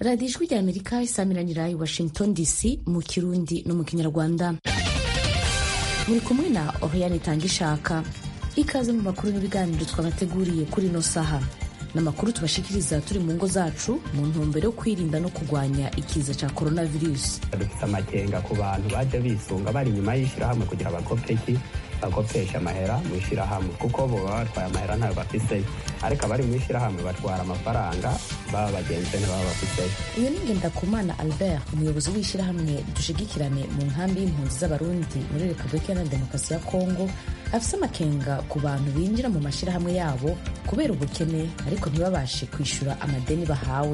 radiyo ijwi rya amerika isamiranyira i washington dc mu kirundi no mu kinyarwanda muri kumwe na oriane itanga ishaka ikaze mu makuru n'ibiganiro twabateguriye kuri ino saha n'amakuru tubashikiriza turi mu ngo zacu mu ntumbero yo kwirinda no kurwanya ikiza cya coronavirus dufite amakenga ku bantu baje bisunga bari inyuma y'ishyirahamwe kugira abakopeki bakopesha amahera mu ishyirahamwe kuko bo baba batwaye amahera ntayo bafiseyo ariko abari mu ishyirahamwe batwara amafaranga baba bagenzi ntibaba bafiseyo iyo ni ngendakumana albert umuyobozi w'ishyirahamwe dushigikirane mu nkambi y'impunzi z'abarundi muri repubulika iharanira demokarasi ya kongo afise amakenga ku bantu binjira mu mashyirahamwe yabo kubera ubukene ariko ntibabashe kwishyura amadeni bahawe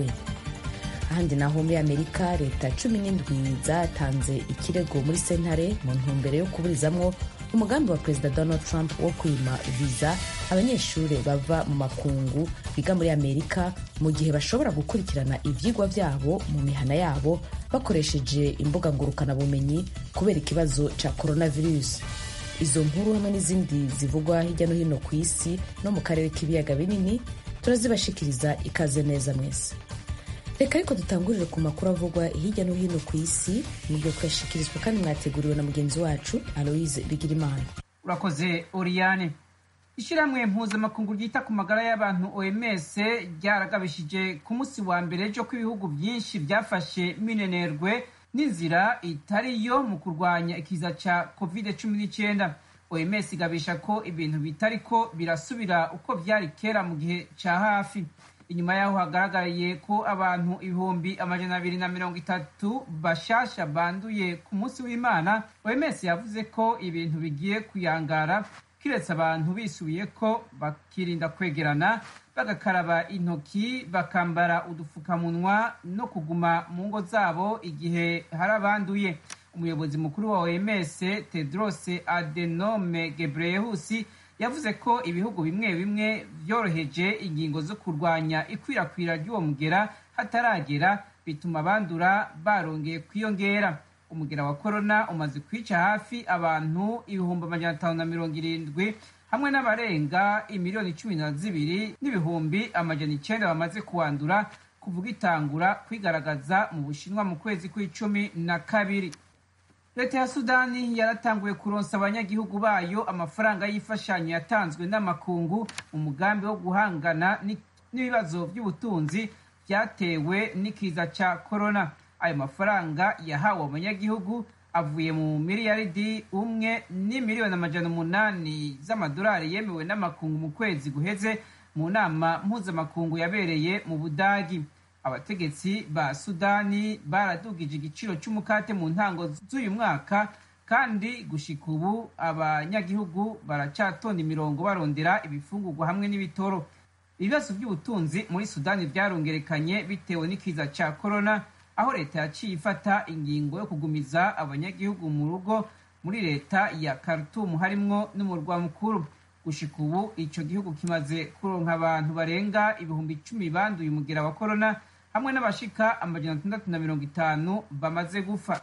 ahandi naho muri amerika leta cumi n'indwi zatanze ikirego muri sentare mu ntumbero yo kuburizamwo umugambi wa perezida donald trump wo kwima viza abanyeshuri bava mu makungu biga muri amerika mu gihe bashobora gukurikirana ivyigwa vyabo mu mihana yabo bakoresheje imbuga ngurukanabumenyi kubera ikibazo ca coronavirus izo nkuru hamwe n'izindi zivugwa hirya no hino ku isi no mu karere k'ibiyaga binini turazibashikiriza ikaze neza mwese reka ariko dutangurire ku makuru avugwa hirya no hino ku isi nibyo kuyashikirizwa kandi mwateguriwe na mugenzi wacu aloise bigirimana urakoze oriyane ishyirahamwe mpuzamakungu ryita ku magara y'abantu oms ryaragabishije ku munsi wa mbere ryo ko ibihugu byinshi byafashe minenerwe n'inzira itari yo mu kurwanya ikiza cya covid cumi n'icyenda oms igabisha ko ibintu bitari ko birasubira uko byari kera mu gihe cya hafi inyuma yaho hagaragariye ko abantu ibihumbi amajana abiri na mirongo itatu bashasha banduye ku munsi w'imana oms yavuze ko ibintu bigiye kuyangara kiretse abantu bisubiye ko bakirinda kwegerana bagakaraba intoki bakambara udupfukamunwa no kuguma mu ngo zabo igihe hari abanduye umuyobozi mukuru wa oms tedros adenome gebreyesus yavuze ko ibihugu bimwe bimwe byoroheje ingingo zo kurwanya ikwirakwira ry'uwo mugera hataragera bituma abandura barongeye kwiyongera umugera wa korona umaze kwica hafi abantu ibihumbi amajana atanu na mirongo irindwi hamwe n'abarenga imiliyoni cumi na zibiri n'ibihumbi amajana icyenda bamaze kuwandura kuvuga itangura kwigaragaza mu bushinwa mu kwezi kw'icumi na kabiri leta ya sudani yaratanguye kuronsa abanyagihugu bayo amafaranga y'imfashanyo yatanzwe n'amakungu mu mugambi wo guhangana n'ibibazo by'ubutunzi byatewe n'ikiza cya korona ayo mafaranga yahawe abanyagihugu avuye mu miliyaridi umwe n'imiliyoni amajana umunani z'amadolari yemewe n'amakungu mu kwezi guheze mu nama mpuzamakungu yabereye mu budagi abategetsi ba sudani baradugije igiciro cy'umukate mu ntango z'uyu mwaka kandi gushika ubu abanyagihugu baracyatonda imirongo barondera ibifungurwa hamwe n'ibitoro ibibazo by'ubutunzi muri sudani byarongerekanye bitewe n'ikiza cya korona aho leta yaciye ifata ingingo yo kugumiza abanyagihugu mu rugo muri leta ya Khartoum harimwo n'umurwa mukuru gushika ubu ico gihugu kimaze kuronka abantu barenga ibihumbi icumi banduye umugera wa korona hamwe n'abashika amajana atandatu na mirongo itanu bamaze gufa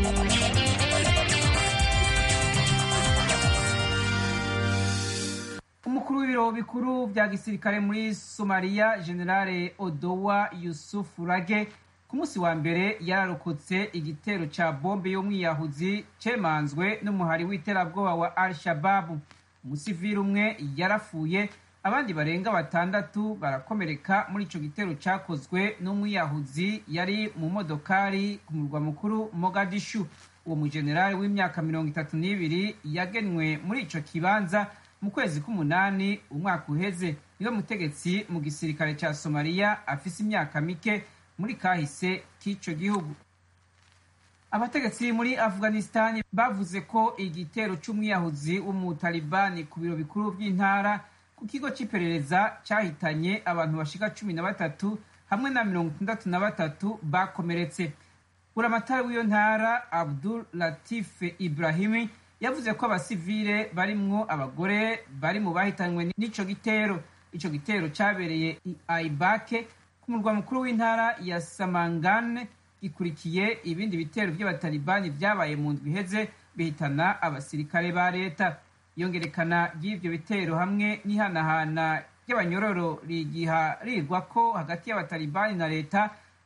umukuru w'ibiro bikuru bya gisirikare muri somaliya generale odowa yusufu rage ku munsi wa mbere yararokotse igitero ca bombe y'umwiyahuzi cemanzwe n'umuhari w'iterabwoba wa al shababu umusivili umwe yarafuye abandi barenga batandatu barakomereka muri ico gitero cakozwe n'umwiyahuzi yari mu modokari ku murwa mukuru mogadishu uwo mujenerali w'imyaka mirongo itatu n'ibiri yagenwe muri ico kibanza mu kwezi k'umunani umwaka uheze niwe mutegetsi mu gisirikare ca somaliya afise imyaka mike muri kahise k'ico gihugu abategetsi muri afghanistan bavuze ko igitero c'umwiyahuzi w'umutalibani ku biro bikuru by'intara ku kigo c'iperereza cyahitanye abantu bashika cumi na batatu hamwe na mirongo itandatu na batatu bakomeretse buramatari w'iyo ntara abdul latif ibrahimi yavuze ko abasivile barimwo abagore bari mu bahitanywe n'ico gitero ico gitero cabereye i aibake ku murwa mukuru w'intara ya samangane gikurikiye ibindi bitero by'abatalibani byabaye mu ndwi iheze bihitana abasirikare ba leta iyongerekana ry'ivyo bitero hamwe n'ihanahana ry'abanyororo rigiharirwa ko hagati y'abatalibani na leta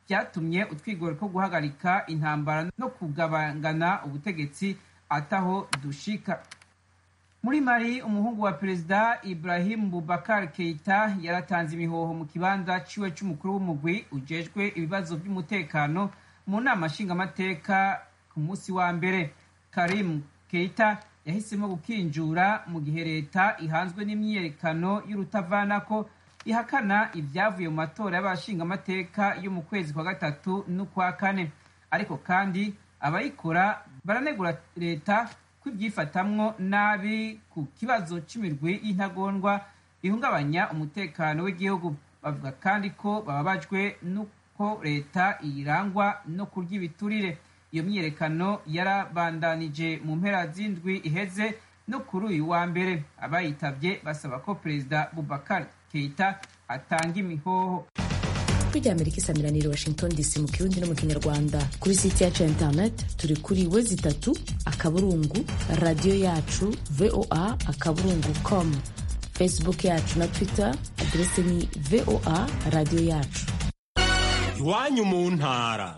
byatumye utwigoro two guhagarika intambara no kugabangana ubutegetsi ataho dushika muri mari umuhungu wa perezida ibrahim bubakar keita yaratanze imihoho mu kibanza ciwe c'umukuru w'umugwi ujejwe ibibazo by'umutekano mu nama nshingamateka ku munsi wa mbere karim keita yahisemo gukinjura mu gihe leta ihanzwe n'imyiyerekano y'urutavanako ihakana ibyavuye mu matora y'abashingamateka yo mu kwezi kwa gatatu n'ukwa kane ariko kandi abayikora baranegura leta ko ibyifatamwo nabi ku kibazo cy'imirwi y'intagondwa ihungabanya umutekano w'igihugu bavuga kandi ko bababajwe n'uko leta irangwa no kurya ibiturire iyo myiyerekano yarabandanije mu mpera z'indwi iheze no kuri uyu wa mbere abayitabye basaba ko perezida bubakar keita atanga imihoho ijwi rya amerika isamiranira washington dc mu kirundi no mu kinyarwanda kuri site yacu ya internet turi kuri we zitatu akaburungu radiyo yacu voa akaburungu com facebook yacu na twitter aderese ni voa radiyo yacu iwanyu mu ntara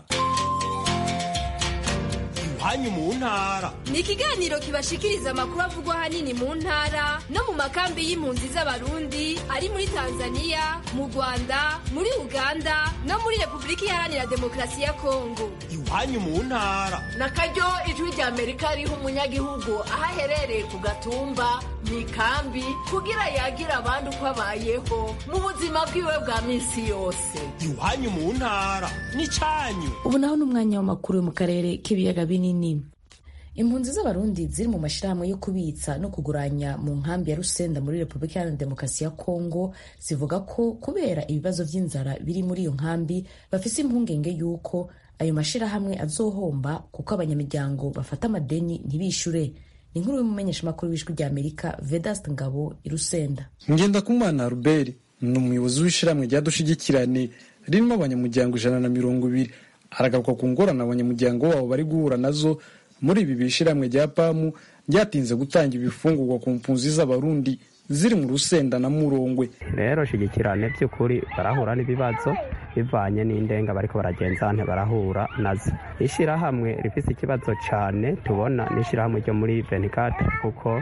iwanyu mu ntara ni ikiganiro kibashikiriza amakuru avugwa ahanini mu ntara no mu makambi y'impunzi z'abarundi ari muri tanzania mu rwanda muri uganda no muri repubulika iharanira demokarasi ya kongo iwanyu mu ntara na karyo ijwi rya amerika riha umunyagihugu aho aherereye ku gatumba mu ikambi kugira yagira abandi uko abayeho mu buzima bwiwe bwa minsi yose iwanyu mu ntara n'icyanyu ubu naho ni umwanya w'amakuru yo mu karere k'ibiyaga binini impunzi z'abarundi ziri mu mashyirahamwe yo kubitsa no kuguranya mu nkambi ya rusenda muri repubulika iharanira demokarasi ya kongo zivuga ko kubera ibibazo by'inzara biri muri iyo nkambi bafise impungenge y'uko ayo mashyirahamwe azohomba kuko abanyamuryango bafata amadeni ntibishure ni inkuru y'umumenyeshamakuru w'ijwi rya amerika vedast ngabo i rusenda ngendakumana ruberi ni umuyobozi w'ishyirahamwe rya dushigikirane ririmo abanyamuryango ijana na mirongo ibiri aragaruka ku ngorane abanyamuryango wabo bari guhura nazo muri ibi bishyirahamwe rya pamu ryatinze gutanga ibifungurwa ku mpunzi z'abarundi ziri mu rusenda na murongwe rero shigikirane by'ukuri barahura n'ibibazo bivanye n'indenga bariko baragenzante barahura nazo ishyirahamwe rifise ikibazo cyane tubona n'ishyirahamwe ryo muri venikate kuko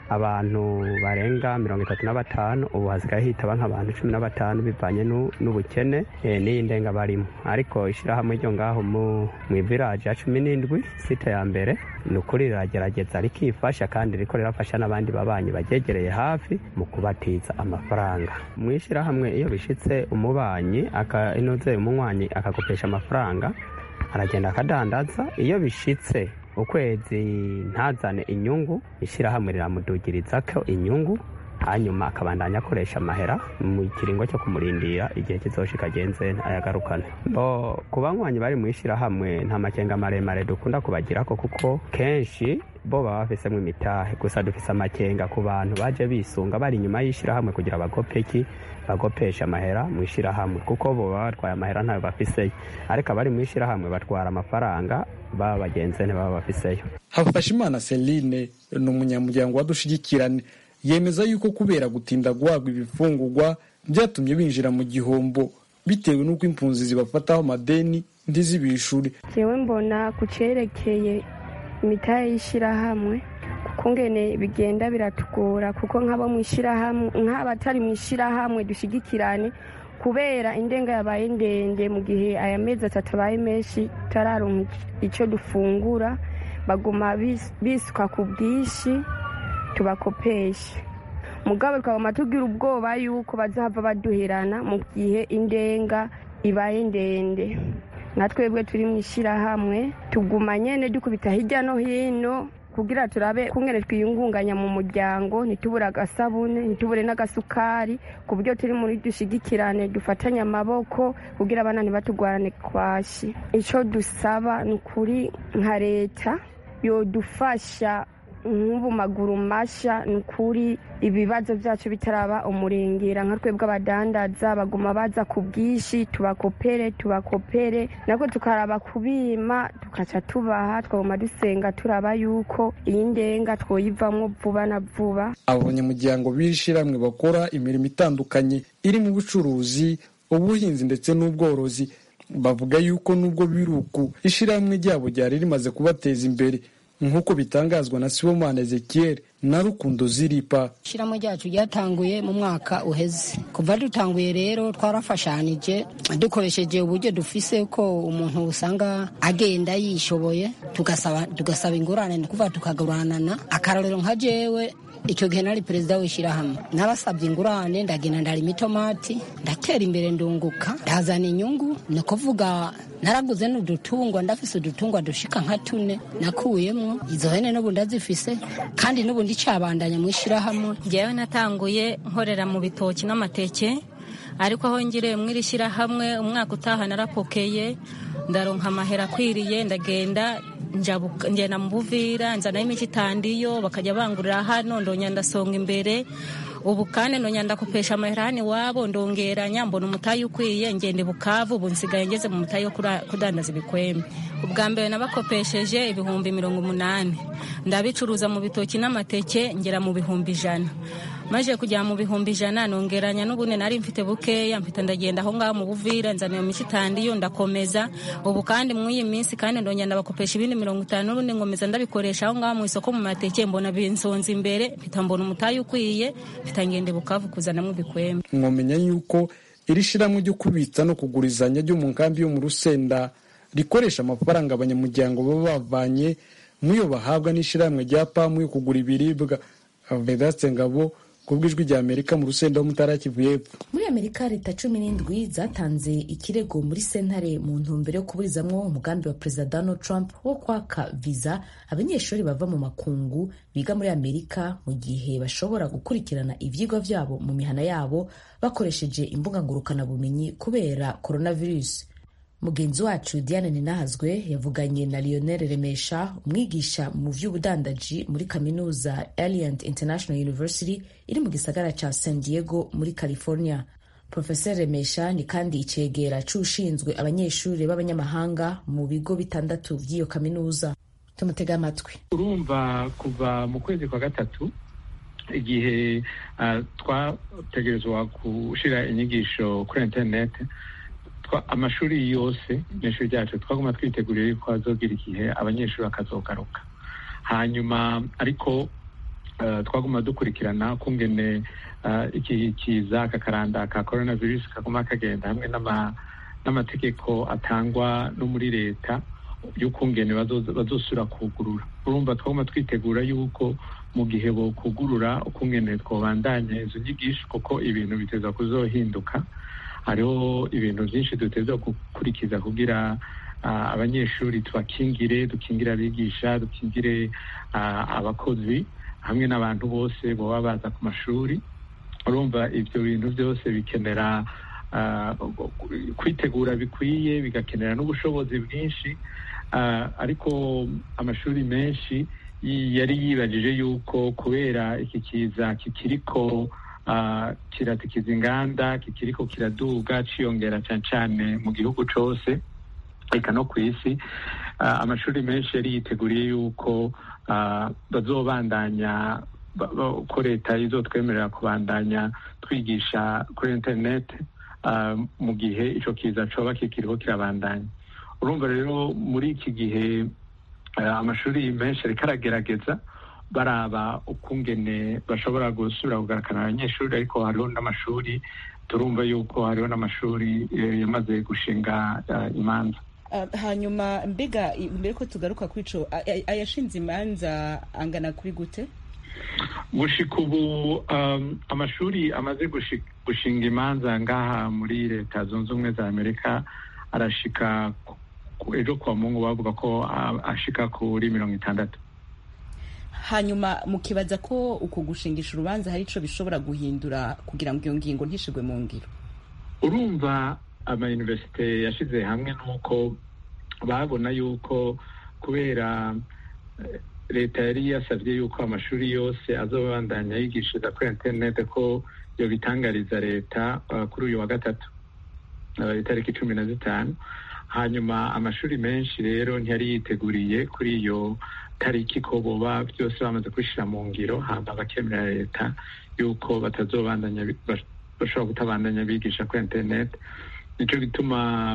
abantu barenga mirongo itatu na batanu ubu hasigaye hitaba nk'abantu cumi na batanu bivanye n'ubukene n'iyi ndenga barimo ariko ishyirahamwe ryo ngaho mu iviraje ya cumi n'indwi site ya mbere ni ukuri riragerageza rikifasha kandi riko rirafasha n'abandi babanyi bagegereye hafi mu kubatiza amafaranga mu ishyirahamwe iyo bishitse umubanyi inoze umunywanyi akakopesha amafaranga aragenda akadandaza iyo bishitse ukwezi ntazane inyungu ishyirahamwe riramudugiriza ko inyungu hanyuma akabandanya akoresha amahera mu kiringo cyo kumurindira igihe kizoshika agenze ayagarukane bo ku banywanyi bari mu ishyirahamwe nta makenga maremare dukunda kubagirako kuko kenshi bo baba bafisemo imitahe gusa dufise amakenga ku bantu baje bisunga bari inyuma y'ishyirahamwe kugira bagopeki bagopesha amahera mu ishyirahamwe kuko bo baba batwaye amahera ntayo bafiseyo ariko abari mu ishyirahamwe batwara amafaranga baba bagenzi ntibaba bafiseyo hafashimana celine ni umunyamuryango wadushigikirane yemeza yuko kubera gutinda guhabwa ibifungurwa byatumye binjira mu gihombo bitewe n'uko impunzi zibafataho amadeni ntizibishure jewe mbona ku cerekeye imitahe y'ishyirahamwe kuko ngene bigenda biratugora kuko nk'abo mu ishyirahamwe nk'abatari mu ishyirahamwe dushigikirane kubera indenga yabaye ndende mu gihe aya mezi atatu abaye menshi turaronka icyo dufungura baguma bisuka ku bwinshi tubakopesha mugabo tukaguma tugira ubwoba yuko bazahava baduherana mu gihe indenga ibaye ndende nka twebwe turi mu ishyirahamwe tuguma nyine dukubita hirya no hino kugira turabe kungene twiyungunganya mu muryango ntitubure agasabune ntitubure n'agasukari ku buryo turi muri dushigikirane dufatanye amaboko kugira abana ntibatugwarane kwashi icyo dusaba ni ukuri nka leta yodufasha nk'ubu maguru mashya ni ukuri ibibazo byacu bitaraba umurengera nka twebwe abadandaza baguma baza ku bwinshi tubakopere tubakopere nako tukaraba kubima tukaca tubaha twaguma dusenga turaba yuko iyi ndenga twoyivamo vuba na vuba abo banyamuryango b'ishyirahamwe bakora imirimo itandukanye irimo ubucuruzi ubuhinzi ndetse n'ubworozi bavuga yuko nubwo biruku ishyirahamwe ryabo ryari rimaze kubateza imbere nk'uko bitangazwa na sibomana ezekiel na rukundo ziripa ishyirahamwe ryacu ryatanguye mu mwaka uheze kuva dutanguye rero twarafashanije dukoresheje uburyo dufise ko umuntu usanga agenda yishoboye tugasaba tugasaba ingurane ni kuvuga tukaguranana akarorero nka jewe icyo gihe nari perezida w'ishyirahamwe narasabye ingurane ndagenda ndarima itomati ndatera imbere ndunguka ndazana inyungu ni ukuvuga naraguze n'udutungwa ndafise udutungwa dushika nka tune nakuyemwo izo hene n'ubu ndazifise kandi n'ubu ndicabandanya mu ishyirahamwe njyewe natanguye nkorera mu bitoki n'amateke ariko aho ngiriye muri iri shyirahamwe umwaka utaha narapokeye ndaronka amahera akwiriye ndagenda ngenda mu buvira nzanayo imiti itandiyo bakajya bangurira hano ndonya ndasonga imbere ubu kandi ndonya ndakopesha amahera hano iwabo ndongeranya mbona umutayi ukwiye ngenda bukavu ubu nsigaye ngeze mu mutayi wo kudandaza ibikwembe ubwa mbere nabakopesheje ibihumbi mirongo umunani ndabicuruza mu bitoki n'amateke ngera mu bihumbi ijana maze kujya mu bihumbi ijana nongeranya n'ubundi nari mfite bukeya mpita ndagenda aho ngaho mu buvira nzana iyo miti itandiyo ndakomeza ubu kandi muri iyi minsi kandi ndongera ndabakopesha ibindi mirongo itanu n'ubundi ngomeza ndabikoresha aho ngaho mu isoko mu mateke mbona binsonza imbere mpita mbona umutayi ukwiye mpita ngende bukavu kuzanamo ibikwembe mwamenya yuko iri shyirahamwe ryo kubitsa no kugurizanya ryo mu nkambi yo mu rusenda rikoresha amafaranga abanyamuryango baba bavanye muyo bahabwa n'ishyirahamwe rya pamu yo kugura ibiribwa vedaste ngabo ku bw'ijwi rya amerika mu rusenda wo mutara kivu y'epfo muri amerika leta cumi n'indwi zatanze ikirego muri sentare mu ntumbero yo kuburizamwo umugambi wa perezida donald trump wo kwaka viza abanyeshuri bava mu makungu biga muri amerika mu gihe bashobora gukurikirana ivyigwa vyabo mu mihana yabo bakoresheje imbuga ngurukanabumenyi kubera coronavirus mugenzi wacu diane ninahazwe yavuganye na lionel remesha umwigisha mu vy'ubudandaji muri kaminuza alliant international university iri mu gisagara ca san diego muri california profesor remesha ni kandi icegera c'ushinzwe abanyeshuri b'abanyamahanga mu bigo bitandatu vy'iyo kaminuza tumutega amatwi urumva kuva mu kwezi kwa gatatu igihe uh, twategerezwa gushira inyigisho kuri internet amashuri yose n'ishuri ryacu twaguma twiteguriye yuko hazogira igihe abanyeshuri bakazogaruka hanyuma ariko twaguma dukurikirana kungene iki kiza kakaranda ka coronavirus kaguma kagenda hamwe n'amategeko atangwa no muri leta y'ukungene bazosura kugurura urumva twaguma twitegura yuko mu gihe bokugurura ukungene twobandanya izo nyigisho kuko ibintu biteza kuzohinduka hariho ibintu byinshi duteza gukurikiza kugira abanyeshuri tubakingire dukingire abigisha dukingire abakozi hamwe n'abantu bose baba baza ku mashuri urumva ibyo bintu byose bikenera kwitegura bikwiye bigakenera n'ubushobozi bwinshi ariko amashuri menshi yari yibajije yuko kubera iki kiza kikiriko kiratikiza inganda kikiriko kiraduga ciyongera cyane cyane mu gihugu cyose reka no ku isi amashuri menshi yari yiteguriye yuko bazobandanya ko leta izotwemerera kubandanya twigisha kuri interineti mu gihe icyo kiza coba kikiriho kirabandanya urumva rero muri iki gihe amashuri menshi ariko aragerageza baraba ukungene bashobora gusubira kugarukana abanyeshuri ariko hariho n'amashuri turumva yuko hariho n'amashuri yamaze gushinga imanza hanyuma mbega mbere ko tugaruka kuri ico ayashinze imanza angana kuri gute gushika ubu amashuri amaze gushinga imanza ngaha muri leta zunze ubumwe za amerika arashika ejo kwa mungu bavuga ko ashika kuri mirongo itandatu hanyuma mukibaza ko uko gushingisha urubanza hari ico bishobora guhindura kugira ngo iyo ngingo ntishigwe mu ngiro urumva amayuniversite yashize hamwe nuko babona yuko kubera leta yari yasabye yuko amashuri yose azobandanya yigishiriza kuri interinete ko yobitangariza leta kuri uyu wa gatatu itariki cumi na zitanu hanyuma amashuri menshi rero ntiyari yiteguriye kuri iyo tariki ko boba byose bamaze kubishyira mu ngiro hamba bakemerera leta yuko batazobandanya bashobora kutabandanya bigisha kuri interineti nicyo gituma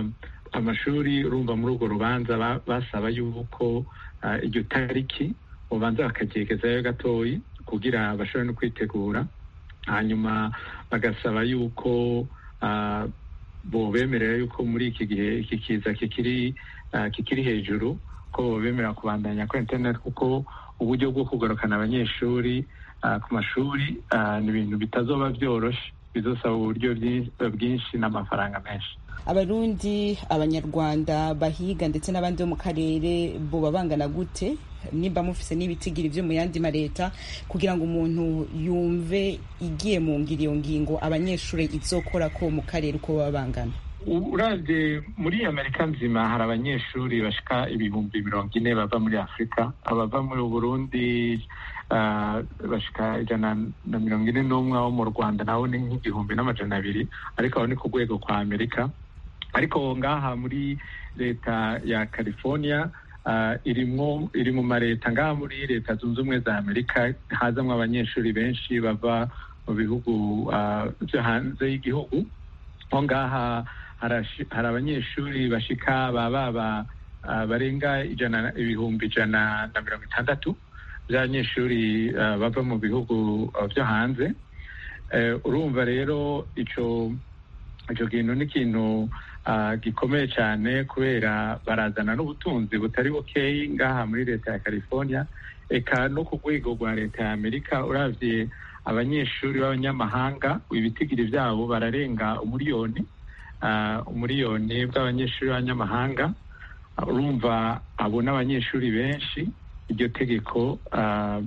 amashuri urumva muri urwo rubanza ba- basaba yuko ah, iryo tariki ubanza bakagyegezayo gatoyi kugira bashobore no kwitegura hanyuma bagasaba yuko ah, bobemerera yuko muri iki gihe iki kiza kikiri ah, kikiri hejuru ko bobemerera kubandanya kuri internet kuko uburyo bwo kugarukana abanyeshuri ah, ku mashuri ah, ni ibintu bitazoba byoroshe bizosaba uburyo byi- bwinshi n'amafaranga menshi abarundi abanyarwanda bahiga ndetse n'abandi bo mu karere boba bangana gute nimba mufise n'ibitigiri vyo mu yandi mareta kugira ngo umuntu yumve igiye mu ngiro iyo ngingo abanyeshuri izokora ko mu karere uko baba bangana U- uravye muri amerika nzima hari abanyeshuri bashika ibihumbi mirongo ine bava muri afurika abava muri burundi ah, bashika ijana na mirongo ine n'umwe abo mu rwanda nabo ni nk'igihumbi n'amajana abiri ariko abo ni ku rwego kwa amerika ariko ngaha muri leta ya california ah, irimwo iri mu mareta ngaha muri leta zunze ubumwe za amerika hazamwo abanyeshuri benshi bava mu bihugu ah, vyo hanze y'igihugu aho ngaha harashi- hari abanyeshuri bashika baba ba- ah, barenga ijana ibihumbi ijana na mirongo itandatu by'abanyeshuri ah, bava mu bihugu ah, vyo hanze Eh, urumva rero ico ico kintu ni ikintu ah, gikomeye cyane kubera barazana n'ubutunzi butari bukeyi ngaha muri leta ya california eka no ku rwego rwa leta ya amerika uravye abanyeshuri b'abanyamahanga ibitigiri byabo bararenga umuriyoni ah, umuriyoni bw'abanyeshuri b'abanyamahanga Ah, urumva abo n'abanyeshuri benshi iryo tegeko ah,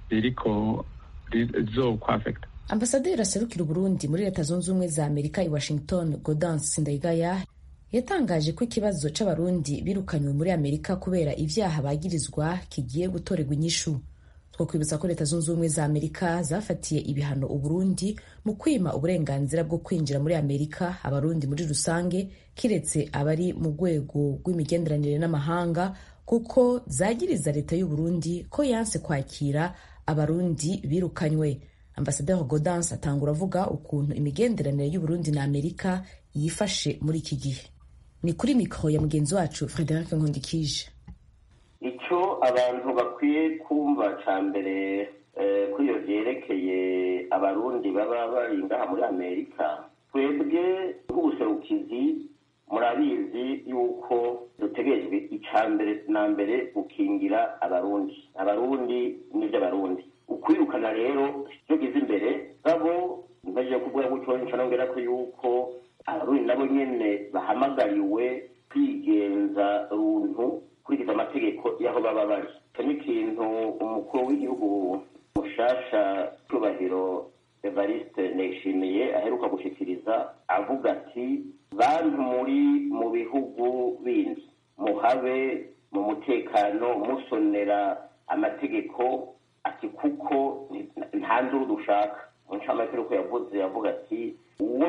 ririko rizokwafekta ambasaderi aserukira uburundi muri leta zunze ubumwe za amerika i washington godans ndayigaya yatangaje ko ikibazo c'abarundi birukanywe muri amerika kubera ivyaha bagirizwa kigiye gutorerwa inyishu two kwibutsa ko leta zunze ubumwe za amerika zafatiye ibihano uburundi mu kwima uburenganzira bwo kwinjira muri amerika abarundi muri rusange kiretse abari mu rwego rw'imigenderanire n'amahanga kuko zagiriza leta y'uburundi ko yanse kwakira abarundi birukanywe ambasaderi godans atangura avuga ukuntu imigenderanire y'uburundi na amerika yifashe muri iki gihe ni kuri mikoro ya mugenzi wacu frederic nkundikije icyo abantu bakwiye kumva cya mbere eh, kuri iyo byerekeye abarundi baba bari ngaha muri amerika twebwe nk'ubuserukizi murabizi yuko dutegerejwe icya mbere na mbere gukingira abarundi abarundi n'iby'abarundi ukwirukana rero icyo gize imbere babo mbaje kuvuga gutyo ncanongera ko yuko abarundi nabo nyene bahamagariwe kwigenza runtu kurikiza amategeko y'aho baba bari icyo ni ikintu umukuru w'igihugu mushasha cyubahiro evariste nishimiye aheruka gushikiriza avuga ati bantu muri mu bihugu bindi muhabe mu mutekano musonera amategeko ati kuko nta nduru dushaka mu ncamategeko yavuze yavuga ati uwo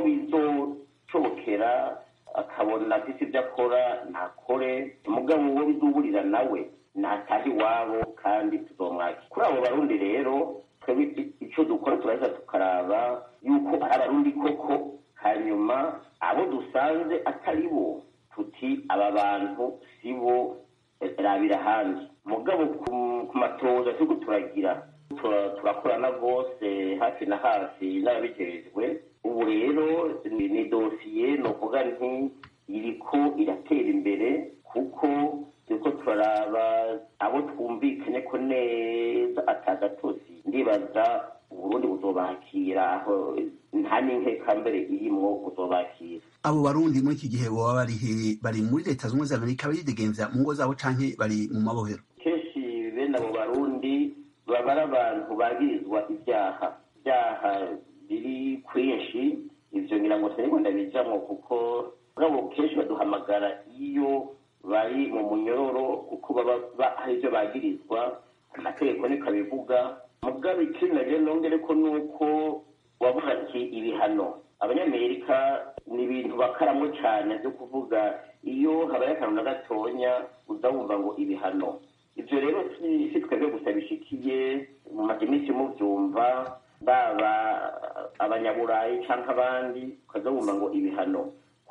bizoshobokera akabona afise ibyo akora ntakore umugabo uwo bizuburira nawe nataha iwabo kandi tuzomwakira kuri abo barundi rero twebwe icyo dukora turaheza tukaraba yuko ari abarundi koko hanyuma abo dusanze atari bo tuti aba bantu si bo rabira ahandi mugabo ku matoza turiko turagira turakorana rwose hafi na hafi n'ababijejwe ubu rero ni dosiye ni ukuvuga nti iriko iratera imbere kuko turiko turaraba abo twumvikanye ko neza atagatozi ndibaza uburundi buzobakira aho nta n'inkeka mbere irimwo buzobakira abo barundi muri iki gihe baba bari bari muri leta zunze za amerika baridegemvya mu ngo zabo canke bari mu mabohero kenshi bene abo barundi baba ari abantu bagirizwa ibyaha ibyaha biri kwinshi ivyo ngira ngo sinigwa ndabijamwo kuko mugabo kenshi baduhamagara iyo bari mu munyororo kuko baba hari ivyo bagirizwa amategeko niko abivuga mugabo ikindi naje nongere ko nuko wavuga ati ibihano abanyamerika ni ibintu bakaramwo cane vyo kuvuga iyo habaye akantu na gatonya uza wumva ngo ibihano ivyo rero si twebwe gusa bishikiye mu maze iminsi muvyumva baba abanyaburayi canke abandi ukaza wumva ngo ibihano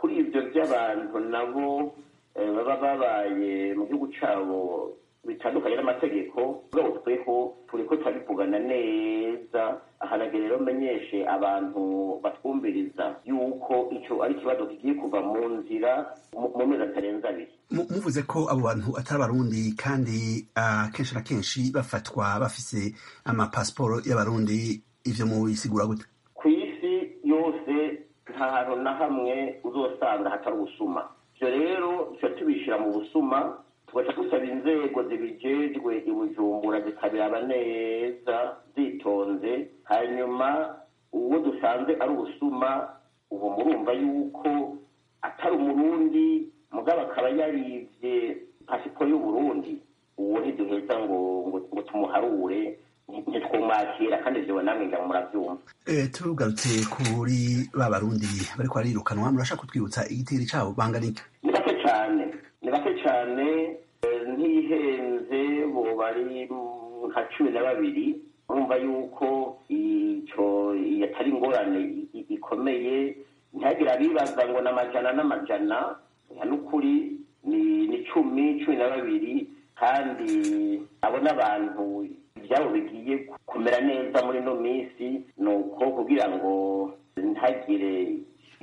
kuri ibyo by'abantu nabo baba babaye mu gihugu cyabo bitandukanye n'amategeko ubwo tweho turi ko turabivugana neza ahanagera rero menyeshe abantu batwumviriza yuko icyo ari ikibazo kigiye kuva mu nzira mu mezi atarenze abiri muvuze ko abo bantu atari abarundi kandi kenshi na kenshi bafatwa bafise amapasiporo y'abarundi ivyo mubisigura gute ku isi yose nta hantu na hamwe uzosanga hatari ubusuma ivyo rero tuba tubishira mu busuma tugaca dusaba inzego zibijejwe i bujumbura zikabiraba neza zitonze hanyuma uwo dusanze ari ubusuma ubu murumva yuko atari umurundi mugabo akaba yarivye pasiporo y'uburundi uwo ntiduheza ngo ngo tumuharure ntitwumwakira kandi ivyo namwe ngira muravyumva tugarutse kuri ba barundi bariko barirukanwa murashaka kutwibutsa igitiri cabo bangana iki ni bake cane ni bake cane ntihenze bo bari nka cumi na babiri urumva yuko ico atari ingorane ikomeye ntihagire abibaza ngo n'amajana n'amajana n'ukuri ni cumi cumi na babiri kandi abo n'abantu ibyabo bigiye kumera neza muri ino minsi ni uko kugira ngo ntagire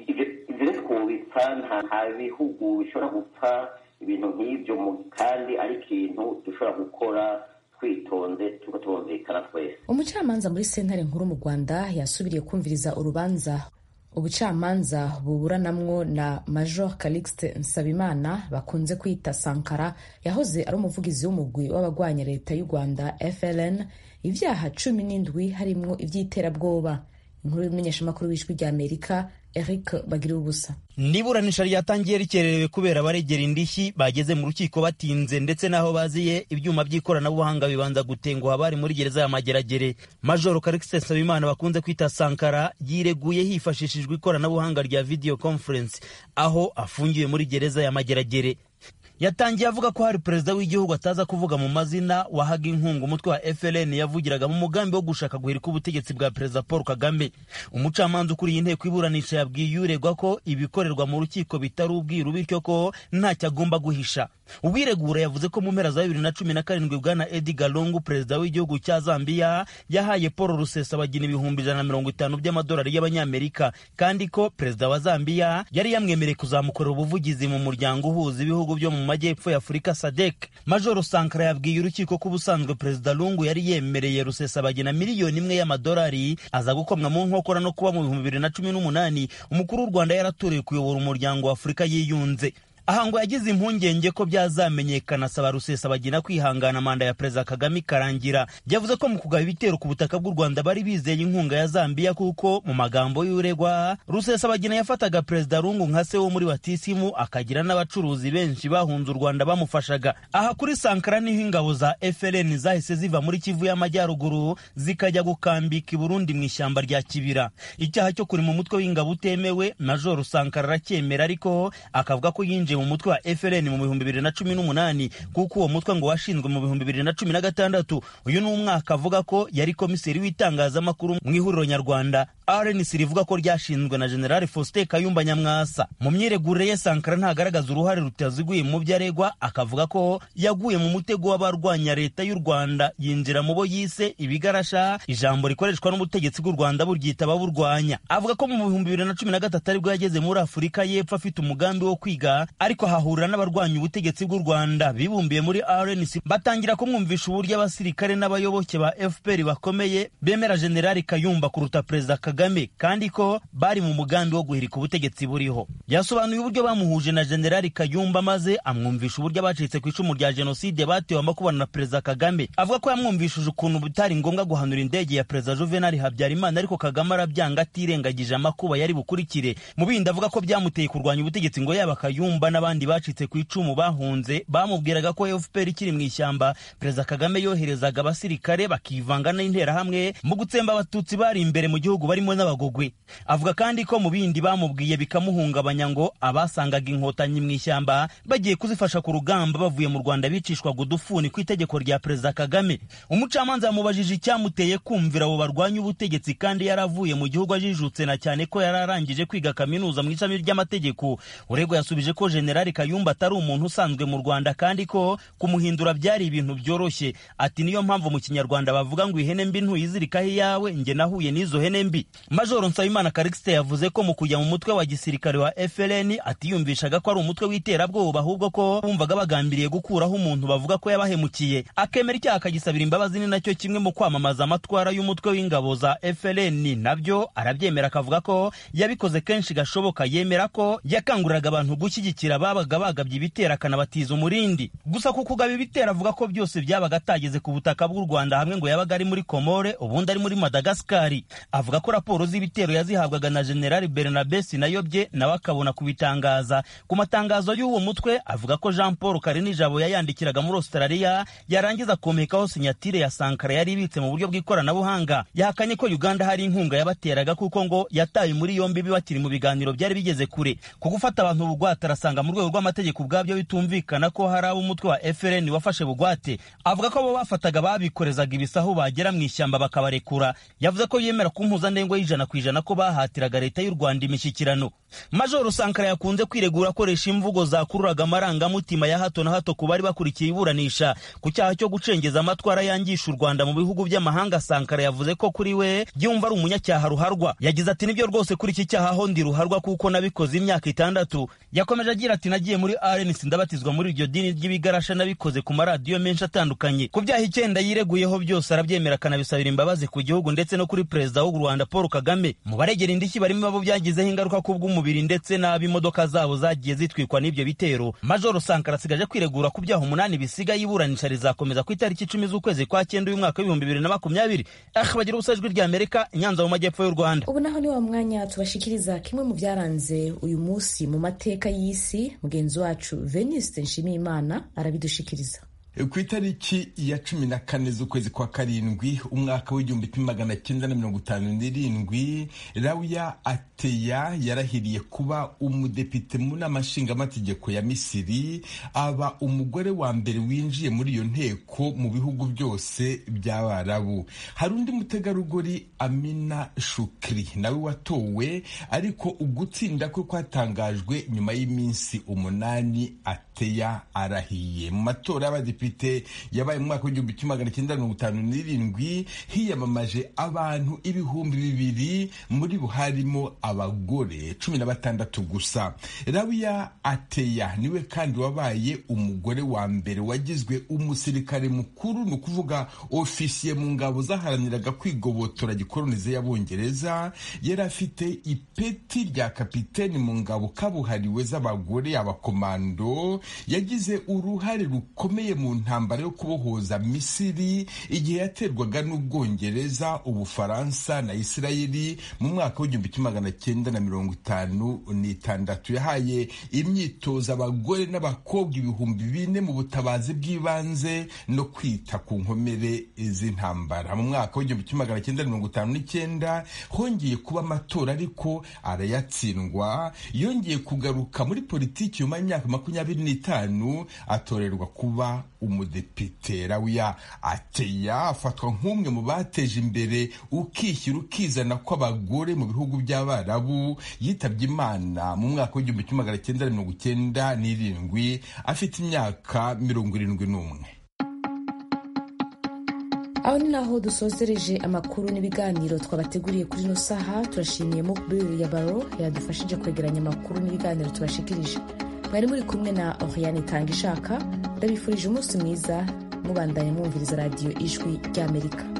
ibyo twubipfa nta bihugu bishobora gupfa ibintu nk'ibyo kandi ari ikintu dushobora gukora twitonze tuko tubumvikana twese umucamanza muri sentare nkuru mu rwanda yasubiriye kumviriza urubanza ubucamanza buburanamwo na major calixte nsabimana bakunze kwita sankara yahoze ari umuvugizi w'umugwi w'abagwanya leta y'u rwanda fln ibyaha cumi n'indwi harimwo iby'iterabwoba inkuru y'umumenyeshamakuru w'ijwi rya amerika eric bagira ubusa niburanisha ryatangiye rikererewe kubera abaregera indishyi bageze mu rukiko batinze ndetse n'aho baziye ibyuma by'ikoranabuhanga bibanza gutenguha bari muri gereza ya mageragere majoro karikisi nsabimana bakunze kwita sankara yireguye hifashishijwe ikoranabuhanga rya video conference aho afungiwe muri gereza ya mageragere yatangiye avuga ko hari perezida w'igihugu ataza kuvuga mu mazina wahaga inkunga umutwe wa FLN yavugiraga mu mugambi wo gushaka guhirika ubutegetsi bwa perezida Paul Kagame umucamanza ukuriye inteko iburanisha yabwiye uregwa ko ibikorerwa mu rukiko bitari ubwiru bityo ko ntacyo agomba guhisha uwiregura yavuze ko mu mpera za bibiri na cumi na karindwi bwana Edgar Lungu perezida w'igihugu cya Zambia yahaye Paul Rusesabagina ibihumbi ijana na mirongo itanu by'amadolari y'abanyamerika kandi ko perezida wa Zambia yari yamwemereye kuzamukorera ubuvugizi mu muryango uhuza ibihugu byo mu majyepfo ya Afurika SADC Major Sankara yabwiye urukiko ko ubusanzwe perezida Lungu yari yemereye Rusesabagina miliyoni imwe y'amadolari aza gukomwa mu nkokora no kuba mu bihumbi bibiri na cumi n'umunani umukuru w'u Rwanda yaratorewe kuyobora umuryango wa Afurika yiyunze aha ngo yagize impungenge ko byazamenyekana asaba rusesabagina kwihangana manda ya perezida kagame ikarangira yavuze ko mu kugaba ibitero ku butaka bw'u rwanda bari bizeye inkunga ya zambiya kuko mu magambo y'uregwa rusesabagina yafataga perezida rungu nka se wo muri batisimu akagira n'abacuruzi benshi bahunze u rwanda bamufashaga aha kuri sankara niho ingabo za frn zahise ziva muri kivu y'amajyaruguru zikajya gukambika i burundi mu ishyamba rya kibira icyaha cyo kuri mu mutwe w'ingabo utemewe major sankara aracyemera ariko akavuga ko yinjiye mu mutwe wa FLN mu bihumbi bibiri na cumi n'umunani kuko uwo mutwe ngo washinzwe mu bihumbi bibiri na cumi na gatandatu uyu ni umwaka avuga ko yari komiseri w'itangazamakuru mu ihuriro nyarwanda RNC rivuga ko ryashinzwe na General Faustin Kayumba Nyamwasa mu myiregurire ye Sankara ntagaragaza uruhare rutaziguye mu byo aregwa akavuga ko yaguye mu mutego w'abarwanya leta y'u Rwanda yinjira mu bo yise ibigarasha ijambo rikoreshwa n'ubutegetsi bw'u Rwanda buryita ababurwanya avuga ko mu bihumbi bibiri na cumi na gatatu aribwo yageze muri Afurika y'Epfo afite umugambi wo kwiga ariko hahurira n'abarwanya ubutegetsi bw'u Rwanda bibumbiye muri RNC batangira kumwumvisha uburyo abasirikare n'abayoboke ba FPR bakomeye bemera General Kayumba kuruta Perezida Kagame kandi ko bari mu mugambi wo guhirika ubutegetsi buriho yasobanuye uburyo bamuhuje na General Kayumba maze amwumvisha uburyo abacitse ku icumu rya jenoside batewe amakubana na Perezida Kagame avuga ko yamwumvishije ukuntu bitari ngombwa guhanura indege ya Perezida Juvenal Habyarimana ariko Kagame arabyanga atirengagije amakuba yari bukurikire mu bindi avuga ko byamuteye kurwanya ubutegetsi ngo yaba Kayumba kayumba n'abandi bacitse ku icumu bahunze bamubwiraga ko fpr ikiri mu ishyamba perezida kagame yoherezaga abasirikare bakivanga n'interahamwe mu gutsemba abatutsi bari imbere mu gihugu barimo n'abagogwe avuga kandi ko mu bindi bamubwiye bikamuhungabanya ngo abasangaga inkotanyi mu ishyamba bagiye kuzifasha ku rugamba bavuye mu rwanda bicishwaga udufuni ku itegeko rya perezida kagame umucamanza yamubajije icyamuteye kumvira abo barwanya ubutegetsi kandi yaravuye mu gihugu ajijutse na cyane ko yari arangije kwiga kaminuza mu ishami ry'amategeko urego yasubije ko generali kayumba atari umuntu usanzwe mu rwanda kandi ko kumuhindura byari ibintu byoroshye ati niyo mpamvu mu kinyarwanda bavuga ngo ihene mbi ntuyizirikaho iyawe njye nahuye n'izo hene mbi majoro nsabimana karikisite yavuze ko mu kujya mu mutwe wa gisirikare wa frn atiyumvishaga ko ari umutwe w'iterabwoba ahubwo ko bumvaga bagambiriye gukuraho umuntu bavuga ko yabahemukiye akemera icyaha akagisabira imbabazi ni nacyo kimwe mu kwamamaza amatwara y'umutwe w'ingabo za frn nabyo arabyemera akavuga ko yabikoze kenshi gashoboka yemera ko yakanguriraga abantu gushyigikira ababaga bagabye ibitero akanabatiza umurindi gusa ku kugaba ibitero avuga ko byose byabaga atageze ku butaka bw'u rwanda hamwe ngo yabaga ari muri komore ubundi ari muri madagasikari avuga ko raporo z'ibitero yazihabwaga na generali bernabe sinayobye nawe akabona kubitangaza ku matangazo y'uwo mutwe avuga ko jean paul karinijabo yayandikiraga muri australia yarangiza komekaho sinyatire ya sankara yari ibitse mu buryo bw'ikoranabuhanga yahakanye ko uganda hari inkunga yabateraga kuko ngo yataye muri yombi bakiri mu biganiro byari bigeze kure ku gufata abantu bugwate arasanga mu rwego rw'amategeko ubwabyo bitumvikana ko hari ab'umutwe wa frn wafashe bugwate avuga ko abo bafataga babikorezaga ibisahu bagera mu ishyamba bakabarekura yavuze ko yemera ku mpuzandengo y'ijana ku ijana ko bahatiraga leta y'u rwanda imishyikirano majoro sankara yakunze kwiregura akoresha imvugo zakururaga amarangamutima ya hato na hato ku bari bakurikiye iburanisha ku cyaha cyo gucengeza amatwara yangisha u rwanda mu bihugu by'amahanga sankara yavuze ko kuri we yumva ari umunyacyaha ruharwa yagize ati nibyo rwose kuri iki cyaha ho ndi ruharwa kuko nabikoze imyaka itandatu yakomeje agira ati nagiye muri rnc ndabatizwa muri iryo dini ry'ibigarasha nabikoze ku maradiyo menshi atandukanye ku byaha icyenda yireguyeho byose arabyemera akanabisabira imbabazi ku gihugu ndetse no kuri perezida w'u rwanda paul kagame mu baregera indishyi barimo abo byagizeho ingaruka ku bw'umubiri ndetse n'ab'imodoka zabo zagiye zitwikwa n'ibyo bitero majoro sankara asigaje kwiregura ku byaha umunani bisigaye iburanisha rizakomeza ku itariki icumi z'ukwezi kwa cyenda uyu mwaka w'ibihumbi bibiri na makumyabiri ah bagira ubusa ijwi rya amerika inyanza mu majyepfo y'u rwanda ubu naho ni wa mwanya tubashikiriza kimwe mu byaranze uyu munsi mu mateka y'isi mugenzi wacu veniste nshimiyimana arabidushikiriza ku itariki ya cumi na kane z'ukwezi kwa karindwi umwaka w'igihumbi kimwe magana cyenda na mirongo itanu n'irindwi rawuya ateya yarahiriye kuba umudepite mu nama nshingamategeko ya misiri aba umugore wa mbere winjiye muri iyo nteko mu bihugu byose by'abarabu hari undi mutegarugori amina shukri nawe watowe ariko ugutsinda kwe kwatangajwe nyuma y'iminsi umunani ateya arahiye mu matora y'abadepite yabaye mu mwaka w'igihumbi kimwe magana cyenda mirongo itanu n'irindwi hiyamamaje abantu ibihumbi bibiri muri bo harimo abagore cumi na batandatu gusa rabiya ateya niwe kandi wabaye umugore wa mbere wagizwe umusirikare mukuru ni ukuvuga ofisiye mu ngabo zaharaniraga kwigobotora gikolonize y'abongereza yari afite ipeti rya kapiteni mu ngabo kabuhariwe z'abagore abakomando yagize uruhare rukomeye mu ntambara yo kubohoza misiri igihe yaterwaga n'ubwongereza ubufaransa na isirayeli mu mwaka w'igihumbi kimwe magana cyenda na mirongo itanu n'itandatu yahaye imyitozo abagore n'abakobwa ibihumbi bine mu butabazi bw'ibanze no kwita ku nkomere z'intambara mu mwaka w'igihumbi kimwe magana cyenda mirongo itanu n'icyenda hongeye kuba amatora ariko arayatsindwa yongeye kugaruka muri politiki nyuma y'imyaka makumyabiri n'itanu atorerwa kuba umudepite rawiya ateya afatwa nk'umwe mu bateje imbere ukishyira ukizana kw'abagore mu bihugu by'abarabu yitabye imana mu mwaka w'igihumbi kimwe magana cyenda mirongo icyenda n'irindwi afite imyaka mirongo irindwi n'umwe aho ni naho dusozereje amakuru n'ibiganiro twabateguriye kuri ino saha turashimiye mukbiri ya baro yadufashije kwegeranya amakuru n'ibiganiro tubashikirije mwari muri kumwe na oriane tanga ishaka ndabifurije umunsi mwiza mubandanya mwumviriza radiyo ijwi ry'amerika